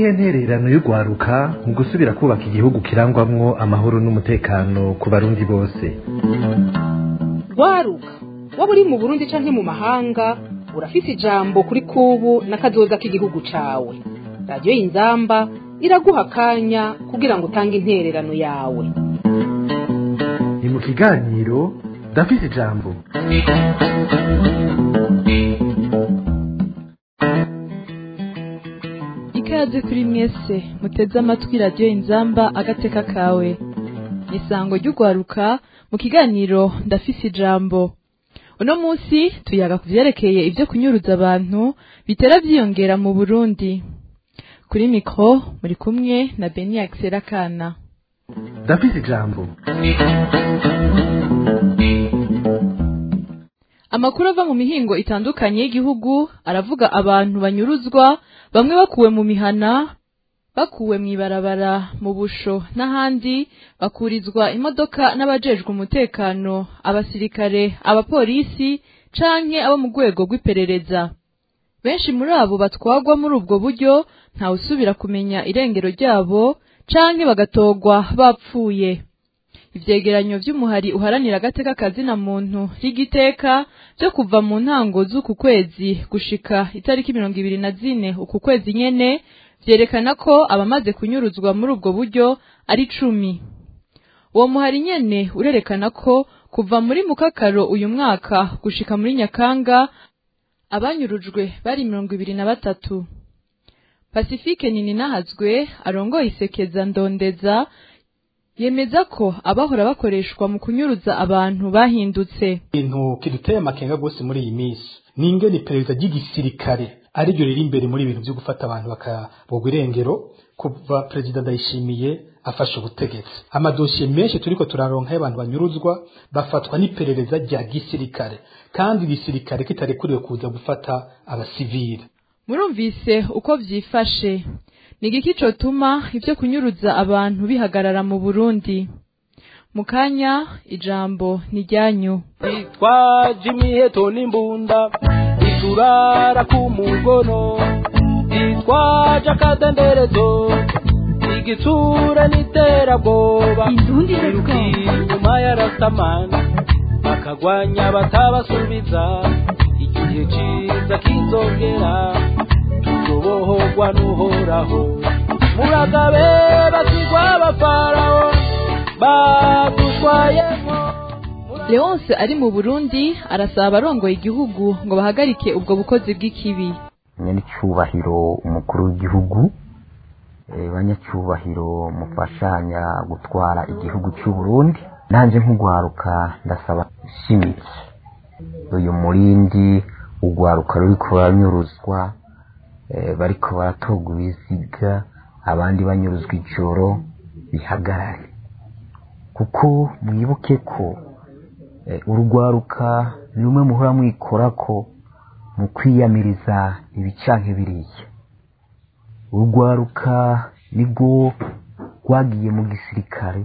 niyihe ntererano y'urwaruka mu gusubira kubaka igihugu kirangwamwo amahoro n'umutekano ku barundi bose rwaruka waba uri mu burundi canke mu mahanga urafise ijambo kuri kubu n'akazoza k'igihugu cawe radiyo y'inzamba iraguha akanya kugira ngo utange intererano yawe ni mu kiganiro ndafise ijambo ikaze kuri mwese muteze amatwi radiyo inzamba agateka kawe isango ry'urwaruka mu kiganiro ndafise ijambo uno munsi tuyaga ku vyerekeye ivyo kunyuruza abantu bitera vyiyongera mu burundi kuri mikro muri kumwe na beni akiserakana ndafise ijambo amakuru ava mu mihingo itandukanye y'igihugu aravuga abantu banyuruzwa bamwe bakuwe mu mihana bakuwe mw'ibarabara mu busho n'ahandi bakurizwa imodoka n'abajejwe umutekano abasirikare abapolisi canke abo mu rwego rw'iperereza benshi muri abo batwagwa muri ubwo buryo ntawusubira kumenya irengero ryabo canke bagatogwa bapfuye ivyegeranyo vy'umuhari uharanira agateka kazina muntu y'igiteka vyo kuva mu ntango z'uku kwezi gushika itariki mirongo ibiri na zine uku kwezi nyene vyerekana ko abamaze kunyuruzwa muri ubwo buryo ari cumi uwo muhari nyene urerekana ko kuva muri mukakaro uyu mwaka gushika muri nyakanga abanyurujwe bari mirongo ibiri na batatu pasifike nininahazwe arongoye isekeza ndondeza yemeza ko abahora bakoreshwa mu kunyuruza abantu bahindutse ibintu kiduteye amakenga rwose muri iyi minsi ni ingene iperereza ry'igisirikare ariryo riri imbere muri ibintu byo gufata abantu bakabogwa irengero kuva perezida ndayishimiye afashe ubutegetsi amadosiye menshi turiko turaronka y'abantu banyuruzwa bafatwa n'iperereza rya gisirikare kandi igisirikare kitarekuriwe kuza gufata abasivile murumvise uko vyifashe ni igiki cotuma ivyo kunyuruza abantu bihagarara mu burundi mu kanya ijambo ni ryanyu twaje imiheto n'imbunda iturara ku mugono itwaje akadenderezo igitsura n'iterabwoba Indundi iruka inyuma ya rasamana bakagwanya batabasubiza igihe ciza kizongera tuzobohorwa n'uhoraho muragabe basigwa abafaraho badushwayemo leonce ari mu burundi arasaba abarongoye igihugu ngo bahagarike ubwo bukozi bw'ikibi nyanicyubahiro umukuru w'igihugu eh, banyacyubahiro mufashanya gutwara igihugu cy'u Burundi nanje nk'ugwaruka ndasaba shimitse uyu murindi ugwaruka ruriko baranyuruzwa eh, bariko baratoga ibiziga abandi banyuruzwa ijoro bihagarare kuko mwibuke ko eh, urugwaruka ni rumwe muhora mwikorako mu kwiyamiriza ibicanke biriya urugwaruka nibwo rwagiye mu gisirikare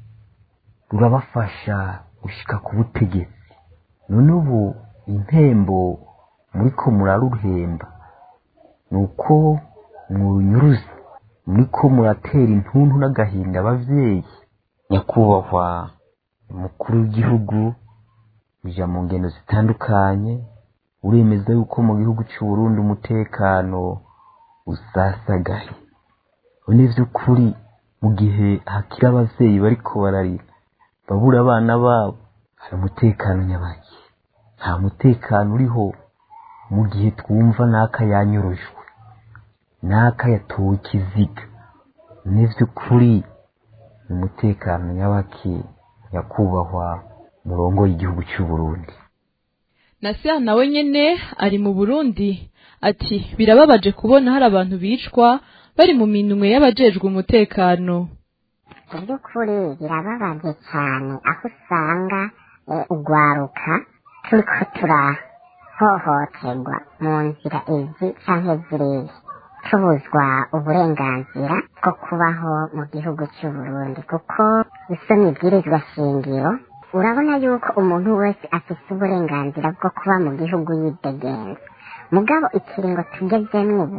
rurabafasha gushika ku butegetsi none ubu impembo muriko muraruhemba ni uko murunyuruza muriko muratera intuntu n'agahinda abavyeyi nyakubahwa umukuru w'igihugu uja mu ngendo zitandukanye uremeza yuko mu gihugu cy'u Burundi umutekano usasagaye none vy'ukuri mu gihe hakiri abavyeyi bariko bararira babura abana babo hari umutekano nyabaki nta mutekano uriho mu gihe twumva n'aka yanyurujwe n'aka yatowe ikiziga ni vy'ukuri ni umutekano nyabaki nyakubahwa murongoye igihugu cy'u Burundi Nasir nawe nyene ari mu Burundi ati birababaje kubona hari abantu bicwa bari mu minwe y'abajejwe umutekano mu by'ukuri birababaje cyane aho usanga eh, ugwaruka turiko turahohoterwa mu nzira izi canke ziriya tubuzwa uburenganzira bwo kubaho mu gihugu cy'u Burundi kuko usomye ibwirizwa shingiro urabona yuko umuntu wese afite uburenganzira bwo kuba mu gihugu yidegenza mugabo ikiringo tugezemwo ubu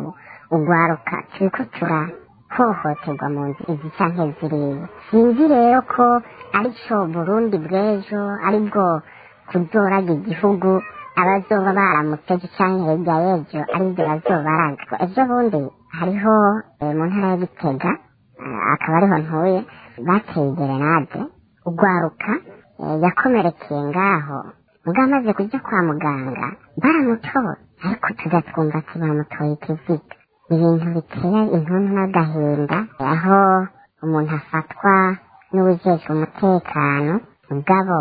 ugwaruka turiko turahohoterwa mu nzu izi canke ziriya sinzi rero ko arico burundi bw'ejo aribwo kuzoraga igihugu abazoba baramutse ejo canke hirya y'ejo aribyo bazobaragwa ejo bundi hariho eh, mu ntara ya gitega eh, akaba ariho ntuye bateye gerenade ugwaruka eh, yakomerekeye ngaho ubwo amaze kujya kwa muganga baramutoye ariko tugatwumva ati bamutoye ikiziga ibintu bitera intuntu n'agahinda aho umuntu afatwa n'uwujejwe umutekano mugabo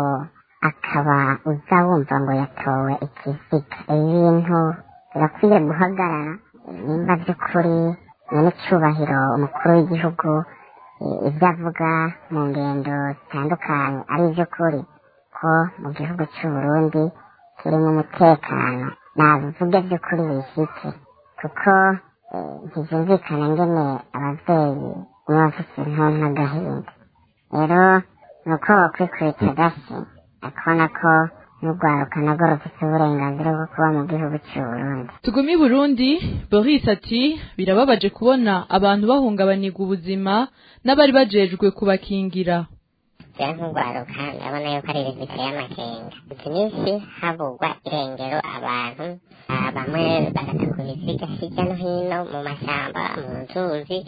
akaba uza wumva ngo yatowe ikiziga ibintu birakwiye guhagarara nimba by'ukuri nyine icyubahiro umukuru w'igihugu eh, ibyo avuga mu ngendo zitandukanye ari iby'ukuri ko mu gihugu cy'u Burundi kirimo umutekano nabivuge by'ukuri bishyitse kuko eh, ntibyumvikana ngene ababyeyi baba bafite intuntu n'agahinda rero ni uko bakwikubita gasi akabona ko n'urwaruka narwo rufite uburenganzira bwo kuba mu gihugu cy'u Burundi tugumi burundi boris ati birababaje kubona abantu bahungabanirwa ubuzima n'abari bajejwe kubakingira rero nk'urwaruka ndabona yuko ari ibintu biteye amakenga izi minsi havugwa irengero abantu ah, bamwe bagatakura ibiziga hirya no hino mu mashyamba mu nzuzi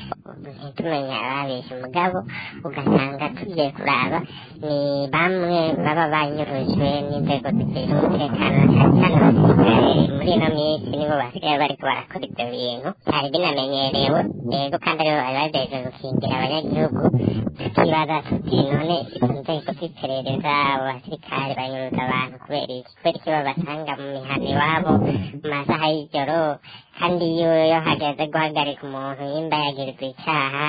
ntitumenye ababishe umugabo ugasanga tugiye kuraba ni bamwe baba banyurujwe n'inzego zishinzwe umutekano cyane cyane abasirikare muri ino minsi nibo basigaye bariko barakora ibyo bintu byari binamenyerewe yego kandi aribo bari bajejwe gukingira abanyagihugu tukibaza tuti none izo nzego z'iperereza abo basirikare banyuruza abantu kubera iki kubera iki babasanga mu mihana iwabo mu masaha y'ijoro kandi iyo iyo hageze guhagarika umuntu nimba yagirizwa icyaha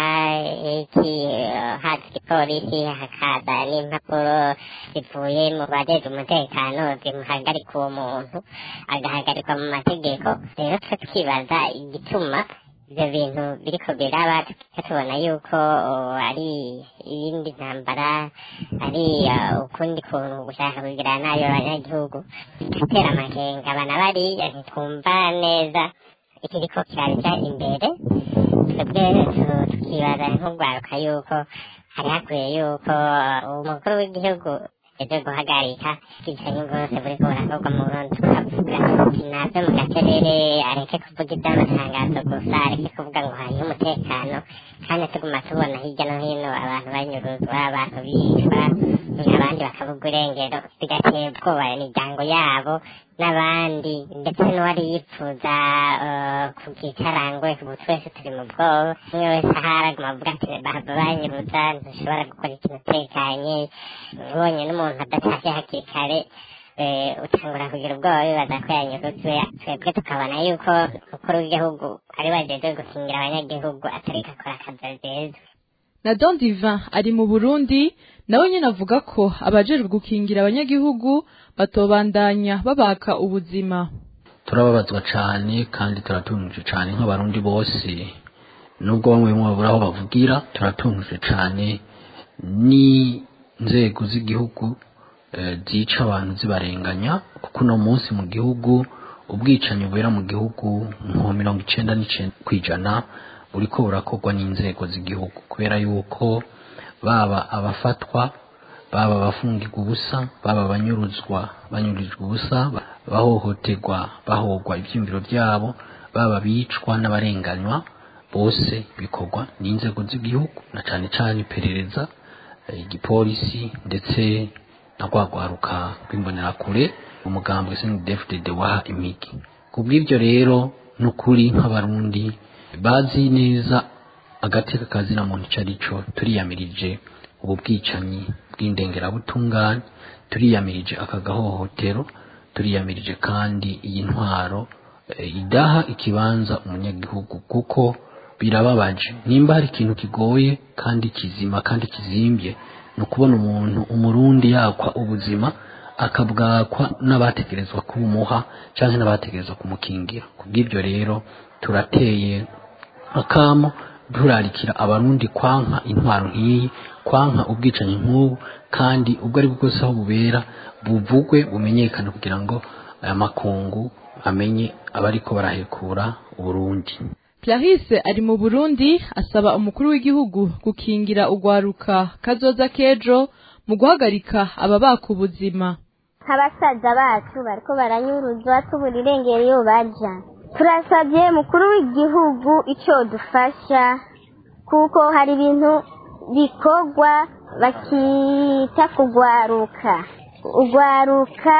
iki eh, haza igipolisi hakaza n'impapuro zivuye mu bajejwe umutekano zimuhagarika uwo muntu agahagarikwa mu mategeko rero twe twibaza igituma ibyo bintu biriko biraba tukica tubona yuko oh, ari iyindi ntambara ari uh, ukundi kuntu gushaka kugira nabi abanyagihugu tugatera amakenga abana bariya ntitwumva neza ikiriko kiraja imbere twebwe tu- tukibaza nk'urwaruka yuko hari hakwiye yuko uh, umukuru w'igihugu ejo guhagarika ubwicanyi bwose buriko burakorwa mu burundi tukavuga tuti nave mu gacerere areke kuvuga iby'amatangazo gusa areke kuvuga ngo hariho umutekano kandi tuguma tubona hirya no hino abantu banyuruzwa abantu bicwa abandi bakavuga irengero bigatera ubwoba imiryango yabo n'abandi ndetse n'uwari yipfuza eh, kugicarangwe ubu twese turi mu bwoba umwe wese ahari aguma avuga ati bahava banyuruza ntushobora gukora ikintu utekanye ubonye n'umuntu adatashye hakiri kare eh, utangura kugira ubwoba bibaza ko yanyuruzwe twebwe tukabona yuko umukuru w'igihugu ari bajejwe gukingira abanyagihugu atariko akora akazi ajejwe na don divin ari mu burundi nawe nyine avuga ko abajejwe gukingira abanyagihugu batobandanya babaka ubuzima turababazwa cyane kandi turatunuje cyane nk'abarundi bose nubwo bamwe bamwe babura aho bavugira turatunuje cyane n'inzego z'igihugu eh, zica abantu zibarenganya kuko uno munsi mu gihugu ubwicanyi bubera mu gihugu nko mirongo icenda n'icenda ku ijana buriko burakorwa n'inzego z'igihugu kubera yuko baba abafatwa baba abafungirwa ubusa baba abanyuruzwa banyurijwe ubusa ba- bahohoterwa bahogwa ivyiyumviro vyabo baba bicwa n'abarenganywa bose bikorwa n'inzego z'igihugu na cane cane iperereza eh, igipolisi ndetse na rwagwaruka rw'imbonerakure umugambi SNDFDD waha imigi kubw'ivyo rero n'ukuri nk'abarundi bazi neza agateka kazina muntu ico arico turiyamirije ubu bwicanyi bw'indengerabutungane turiyamirije aka gahohotero turiyamirije kandi iyi ntwaro eh, idaha ikibanza umunyagihugu kuko birababaje nimba hari ikintu kigoye kandi kizima kandi kizimbye ni ukubona umuntu umurundi yakwa ubuzima akabwakwa n'abategerezwa kubumuha cyangwa n'abategerezwa kumukingira kubw'ibyo rero turateye akamo turarikira abarundi kwanka intwaro nk'iyi kwanka ubwicanyi nk'ubu kandi ubwo ari bwo bwose aho bubera buvugwe bumenyekane kugira ngo aya makungu amenye abariko barahekura uburundi Clarisse ari mu Burundi asaba umukuru w'igihugu gukingira ugwaruka kazoza kejo mu guhagarika ababaka ubuzima nk'abasaza bacu bariko baranyuruzwa tubura irengero iyo baja turasabye mukuru w'igihugu icyo dufasha kuko hari ibintu bikorwa bakita kugwaruka ugwaruka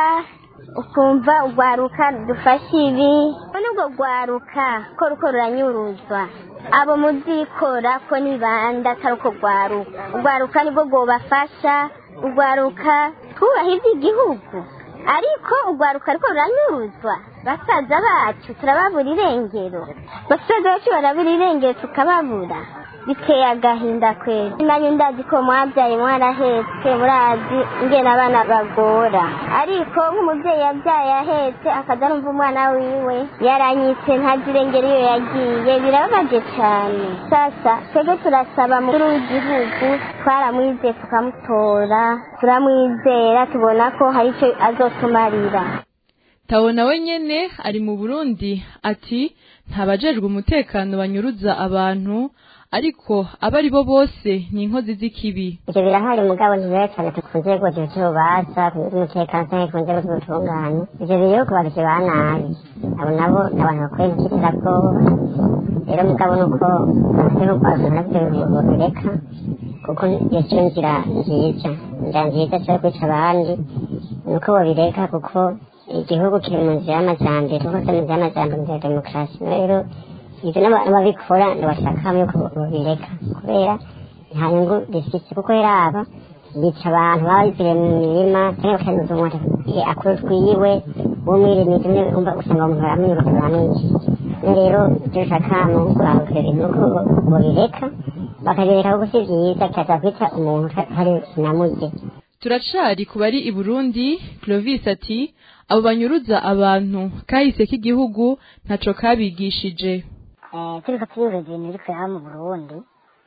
ukumva ugwaruka dufashe ibi none ubwo gwaruka ko ruko ruranyuruzwa abo muzikora ko nibanda atari uko gwaruka ugwaruka nibwo rwobafasha ugwaruka twubaha iby'igihugu ariko ugwaruka ariko ruranyuruzwa basaza bacu turababura irengero basaza bacu barabura irengero tukababura biteye agahinda kwezi nanyu ndazi ko mwabyaye mwarahetse murazi ingene abana bagora ariko nk'umubyeyi yabyaye ahetse akaza numva umwana wiwe yaranyitse ntazi irengero iyo yagiye birababaje cyane sasa twebwe turasaba mukuru w'igihugu twaramwizeye tukamutora turamwizera tubona ko hari icyo azotumarira Tawo nawe nyene ari mu Burundi ati ntabajejwe umutekano banyuruza abantu ariko aba ari bo bose ni inkozi z'ikibi ivyo birahari mugabo ntibera cyane tukunze rwose ivyo baza umutekano canke ku nzego z'ubutungane ivyo biriho ku bagizi ba nabi abo nabo ni abantu bakwiye gukirira bwoba rero mugabo nuko hariho kwaza navyo bireka kuko iyo cyo nzira nziza inzira nziza cyo kwica abandi nuko babireka kuko igihugu kiri mu nzira y'amajyambere kuko kiri mu nzira y'amajyambere mu nzira ya demokarasi rero ibyo n'ababikora ntibashakamo yuko babireka kubera nta nyungu bifite kuko rero aba bica abantu baba bivuye mu mirima cyangwa bakanyuza umuntu akuru twiwe w'umwirimizi umwe umva usanga umuntu baramwiruka baramwica rero ibyo bishakamo kurangurira ibintu nuko babireka bakabireka kuko si byiza cyaza kwica umuntu hari sinamurye turacari ku bari i Burundi Clovis ati abo banyuruza abantu kahise k'igihugu ntaco kabigishije turiko turibuza ibintu biri kureba mu burundi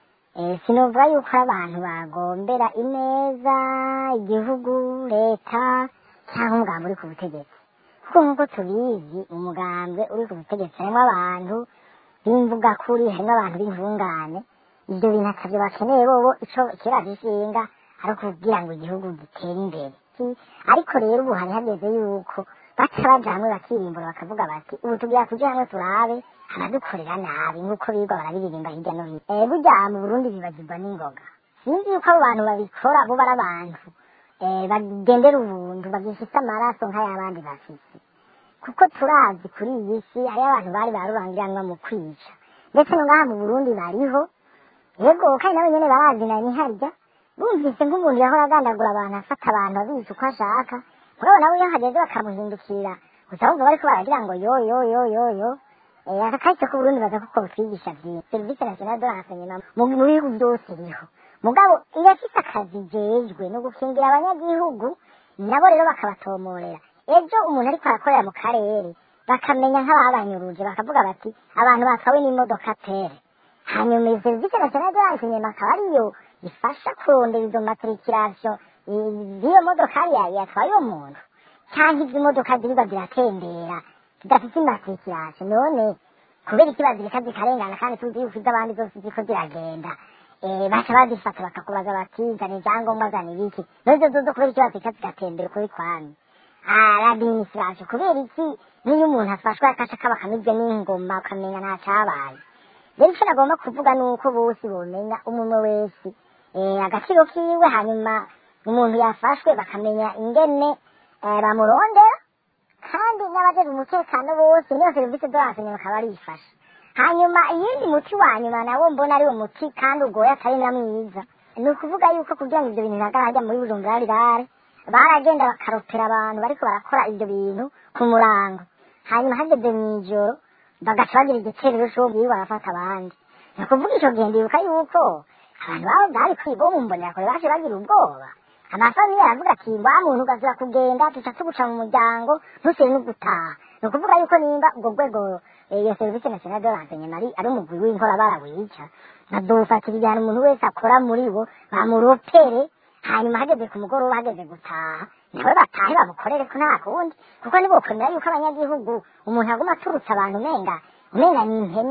sinovuga yuko abantu bagombera ineza igihugu leta cyangwa umugambi uri ku butegetsi kuko nk'uko tubizi umugambwe uri ku butegetsi harimo abantu b'imvuga kuri harimo abantu b'intungane ibyo bintu atavyo bakeneye bobo ico kiragishinga ari ukubwira ngo igihugu gitere imbere ariko rero ubu hari hageze yuko baca baja hamwe bakirimbura bakavuga bati ubu tugira kuja hamwe turabe abadukorera nabi nk'uko biga barabiririmba hirya no hino eh burya mu burundi bibagirwa n'ingoga sinzi yuko abo bantu babikora bo bari abantu eh bagendera ubuntu bagifise amaraso nk'ay'abandi bafise kuko turazi kuri iyi si hariyo abantu bari barurangiranwa mu kwica ndetse no ngaha mu burundi bariho yego kandi nabo nyene barazi na niharya bumvise nk'umuntu yahora agandagura abantu afata abantu abizi uko ashaka mugabo nawe iyo hageze bakamuhindukira gusa bumva bariko baragira ngo yo yo yo yo yo aka kahise k'uburundi baza kuko butwigisha vyinshi serivisi nationale de renseignement mu bihugu byose iriho mugabo irafise akazi jejwe no gukingira abanyagihugu nabo rero bakabatomorera ejo umuntu ariko arakorera mu karere bakamenya nk'ababanyuruje bakavuga bati abantu batwawe n'imodoka tere hanyuma iyo serivisi nationale de renseignement akaba ariyo ifasha kurondera izo matriculation z'iyo modokari yatwaye uwo muntu cyangwa izo modoka ziriba ziratembera zidafite imatriculation none kubera iki bazireka zikarengana kandi tuzi yuko iz'abandi zose ziko ziragenda baca bazifata bakakubaza bati zana ibyangombwa zana ibiki nozo zozo kubera iki bazireka zigatembera ukuri kwami administration kubera iki n'iyo umuntu afashwe akashaka bakamibye n'ingoma ukamenya nta cabaye rero icyo nagomba kuvuga ni uko bose bomenya umwe wese agaciro kiwe hanyuma umuntu yafashwe bakamenya ingene bamurondera kandi n'abajejwe umutekano bose niyo serivisi z'abasenye bakaba arifasha hanyuma iyindi muti wa nyuma nawo mbona ari umuti kandi ugoye atari na mwiza ni ukuvuga yuko kugira ngo ibyo bintu bihagarare muri bujumbura rirare baragenda bakaropera abantu bariko barakora ibyo bintu ku murango hanyuma hageze mw'ijoro bagaca bagira igiterero c'uwo bwiwe barafata abandi ni ukuvuga ico gihe ndibuka yuko abantu babo bari kwiga bo mu mbonerakure baje bagira ubwoba amafamiye aravuga ati wa muntu ugazira kugenda tuca tuguca mu muryango ntusire no gutaha ni ukuvuga yuko nimba ubwo rwego iyo serivisi nationale de renseignement ari ari umugwi w'inkora barawica bazofatira igihano umuntu wese akora muri bo bamuropere hanyuma hageze ku mugoroba hageze gutaha nawe batahe bamukorere ko nta kundi kuko nibokwemera yuko abanyagihugu umuntu aguma aturutse abantu umenga umenga ni impene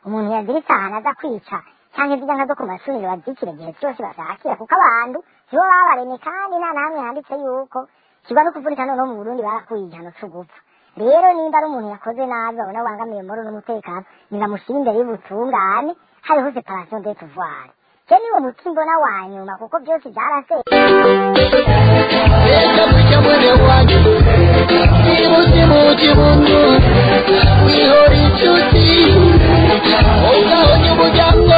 umuntu yaziritse ahantu aza kwica cyangwa izijya nka zo ku mashuri bazikira igihe cyose bashakira kuko abantu sibo babaremye kandi nta na hamwe handitse yuko kiba no kuvurika noneho mu burundi barakuye igihano cyo gupfa rero nimba ari umuntu yakoze nabi babona bangamiye muri n'umutekano nibamushyira imbere y'ubutungane hariho separation de pouvoir je niwo muti mbona wa nyuma kuko byose byaraseye Reka kwica mwene wanyu Ibuti muti buntu Wihora inshuti Ugahonye umuryango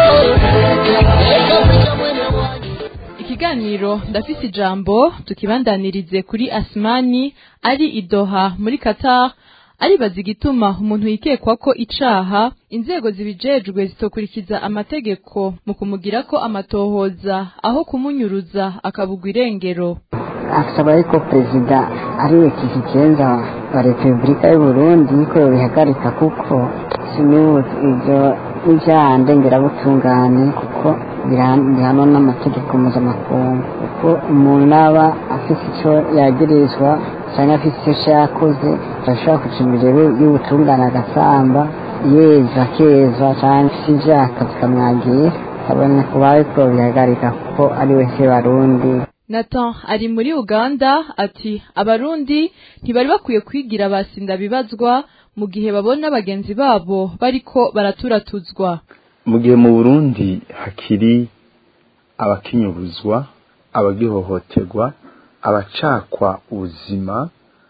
Reka kwica mwene wanyu ikiganiro ndafise ijambo tukibandanirize kuri asimani ari idoha muri qatar aribaza igituma umuntu yikekwa ko icaha inzego zibijejwe zitokurikiza amategeko mu kumugirako amatohoza aho kumunyuruza akabugwa irengero asaba yuko perezida ariwe kizigenza wa repubulika y'u burundi yuko yobihagarika kuko sinibuze ibyo n'ivyaha ndengerabutungane kuko bihanwa n'amategeko mpuzamakungu kuko umuntu naba afise ico yagirizwa canke afise ico yakoze arashobora kuja imbere y'ubutungane agasamba yeza akeza canke afise ivyaha bikamwagira kabone kuba ariko bihagarika kuko ariwe se barundi Nathan ari muri Uganda ati abarundi ntibari bakwiye kwigira basinda bibazwa mu gihe babona bagenzi babo bariko baraturatuzwa mu gihe mu burundi hakiri abakinyubuzwa abagihohoterwa abacakwa ubuzima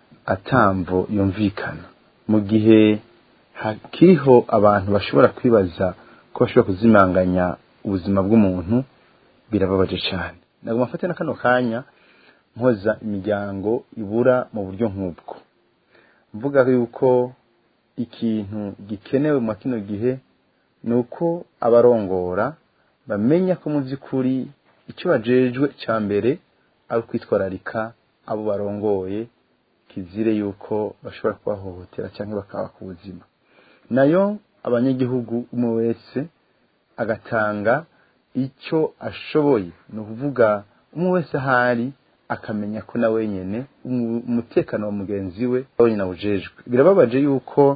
atamvo yumvikana mu gihe hakiriho abantu bashobora kwibaza ko bashobora kuzimanganya ubuzima bw'umuntu birababaje cyane nagomba mfate na kano kanya mpoza imiryango ibura mu buryo nk'ubwo mvuga yuko ikintu gikenewe mu kino gihe ni uko abarongora bamenya ko mu by'ukuri icyo bajejwe cya mbere ari ukwitwararika abo barongoye kizire yuko bashobora kubahohotera cyangwa bakaba ku buzima nayo abanyagihugu umwe wese agatanga icyo ashoboye ni ukuvuga umwe wese ahari akamenya ko na wenyine umutekano wa mugenzi we wenyine awujejwe birababaje yuko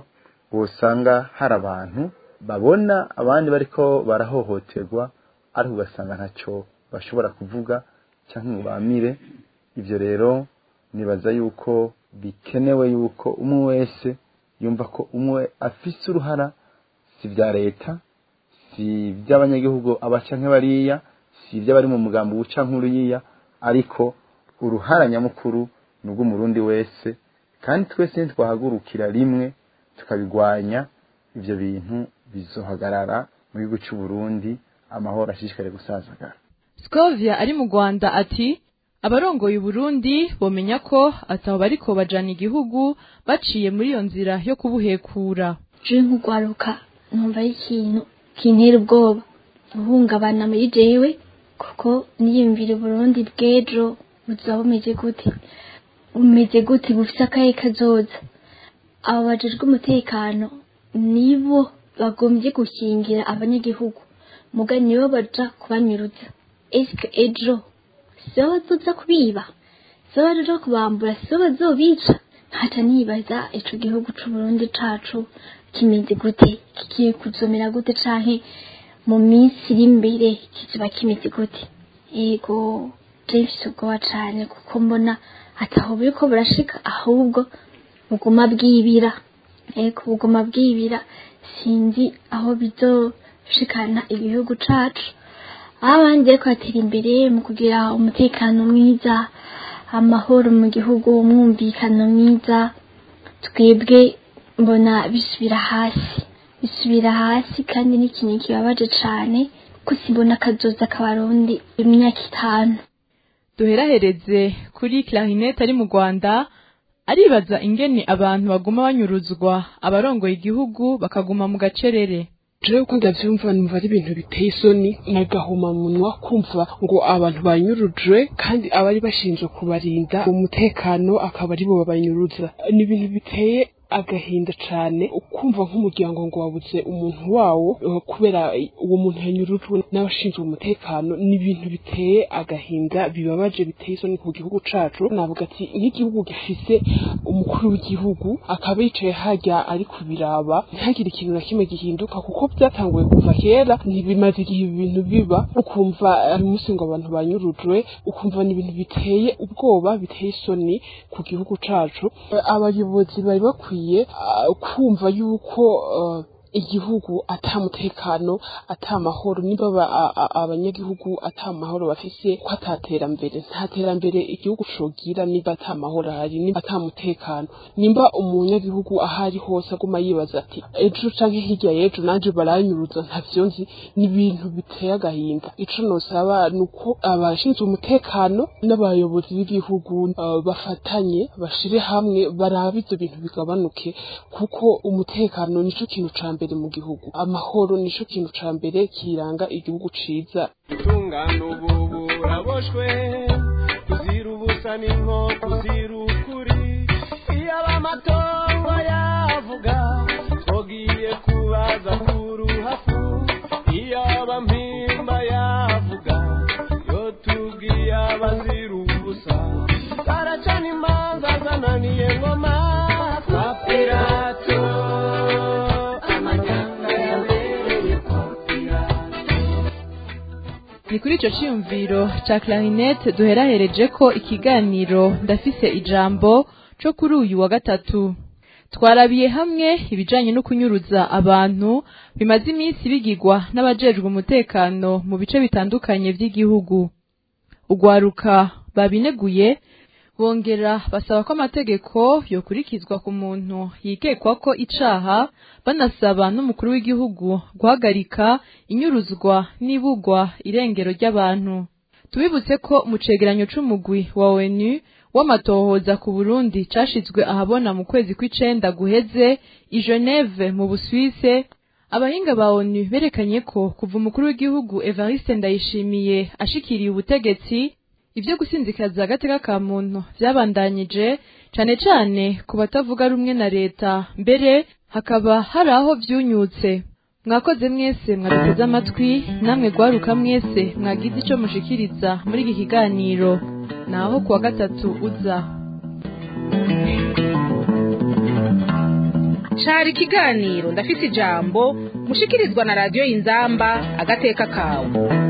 usanga hari abantu babona abandi bariko barahohoterwa ariko ugasanga ntacyo bashobora kuvuga cyangwa ngo bamire ibyo rero nibaza yuko bikenewe yuko umwe wese yumva ko umwe afise uruhara si ibya leta si iby'abanyagihugu abaca nk'abariya si iby'abari mu mugambi uwuca nk'uriya ariko uruhara nyamukuru ni ubw'umurundi wese kandi twese ntitwahagurukira rimwe tukabigwanya ibyo bintu bizohagarara mu gihugu cy'u Burundi amahoro ashishikare gusazagara Scovia ari mu Rwanda ati abarongoye Burundi bomenya ko ataho bariko bajana igihugu baciye muri iyo nzira yo kubuhekura je nk'ugwaruka numva ari ikintu kintera ubwoba guhungabana muri jewe kuko niyumvira Burundi bw'ejo buzaba bumeze gute bumeze gute bufise akahe kazoza abo bajejwe umutekano nibo bagombye gukingira abanyagihugu muga nibo baja kubanyuruza eske ejo sibo bazoza kubiba sibo bazoja kubambura sibo bazobica ntaca nibaza ico gihugu c'uburundi cacu kimeze gute kigiye kuzomera gute canke mu minsi iri imbere kizoba kimeze gute yego mfise ubwoba cane kuko mbona ataho buriko burashika ahubwo buguma bwibira ego buguma bwibira sinzi aho bizoshikana igihugu cacu aho abandi bariko batera imbere mu kugira umutekano mwiza amahoro mu gihugu umwumvikano mwiza twebwe mbona bisubira hasi bisubira hasi kandi n'ikintu kibabaje cane ko simbona akazoza k'abarundi imyaka itanu duherahereze kuri clarinette ari mu Rwanda aribaza ingene abantu baguma banyuruzwa abarongoye igihugu bakaguma mu gacerere jewe uko ndavyumva numva ari ibintu biteye isoni nagahuma munwa kumva ngo abantu banyurujwe kandi abari bashinzwe kubarinda umutekano akaba aribo babanyuruza ni ibintu biteye agahinda cane kumva nk'umuryango ngo wabuze umuntu wawo eh, kubera uwo muntu yanyurujwe n'abashinzwe umutekano ni ibintu biteye agahinda bibabaje biteye isoni ku gihugu cacu navuga ati nk'igihugu gifise umukuru w'igihugu akaba yicaye hajya ari kubiraba ntihagire ikintu na kimwe gihinduka kuko byatanguye kuva kera ntibimaze igihe ibi bintu biba ukumva ari umunsi ngo abantu banyurujwe ukumva ni ibintu biteye ubwoba biteye isoni ku gihugu cacu Eh, abayobozi bari bakwiye ah, kumva yuko eh, igihugu ata mutekano ata mahoro niba aba- a- a- abanyagihugu ata mahoro bafise ko ataterambere nta terambere igihugu cogira niba ata mahoro ahari niba ata mutekano nimba umunyagihugu ahari hose aguma yibaza ati ejo canke hirya y'ejo nanje baranyuruza ntavyo nzi ni ibintu biteye agahinda ico nosaba ni uko abashinzwe umutekano n'abayobozi b'igihugu eh, bafatanye bashire hamwe barabe ivyo bintu bigabanuke kuko umutekano nico kintu ca mbere mu gihugu amahoro nico kintu ca mbere kiranga igihugu ciza utungano ubu buraboshwe kuzira ubusa n'inko kuzira ukuri iyo abamatongo yavuga twogiye kubaza kuruhafu iyo abampimba yavuga yo tubwiye abazira ubusa baracana imanza zananiye ngoma kwa pirato amanyanga yabereye kwa ni kuri ico ciyumviro ca clarinette duherahereje ko ikiganiro ndafise ijambo co kuri uyu wa gatatu twarabiye hamwe ibijanye no kunyuruza abantu bimaze iminsi bigirwa n'abajejwe umutekano mu bice bitandukanye vy'igihugu ugwaruka babineguye bongera basaba ko amategeko yokurikizwa ku muntu yikekwa ko icaha banasaba n'umukuru w'igihugu guhagarika inyuruzwa n'ibugwa irengero ry'abantu tubibutse ko mu cegeranyo c'umugwi wa ONU w'amatohoza ku Burundi cashizwe ahabona mu kwezi kw'icenda guheze i Geneve mu Busuwise abahinga ba ONU berekanye ko kuva umukuru w'igihugu Evariste Ndayishimiye ashikiriye ubutegetsi ivyo gusinzikaza agateka ka muntu vyabandanyije cane cane ku batavuga rumwe na leta mbere hakaba hari aho vyunyutse mwakoze mwese mwaduteze amatwi namwe gwaruka mwese mwagize ico mushikiriza muri iki kiganiro naho kuwa gatatu uza cari ikiganiro ndafise ijambo mushikirizwa na radiyo y'inzamba agateka kawe